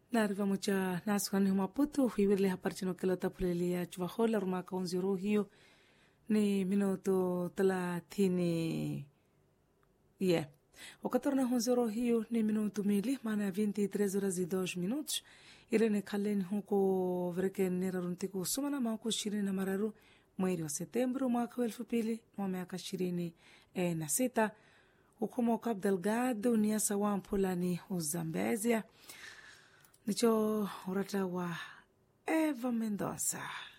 Naariva mucha nasikani Maputo huiwirele hapari chino kila tapulelia chuvahola rumaka onziro hiyo ni minuto thelathini yeah. Wakatorna honzero hiyo ni minuto mili maana ya 23 horas e 2 minutos irene khaleni huko vrekenera runtiku sumana mauku ishirini na mararu mwezi wa Septembro mwaka wa elfu mbili na miaka ishirini e, na sita hukumo Cabo Delgado niasa wa mpulani uzambezia nicho urata wa Eva Mendoza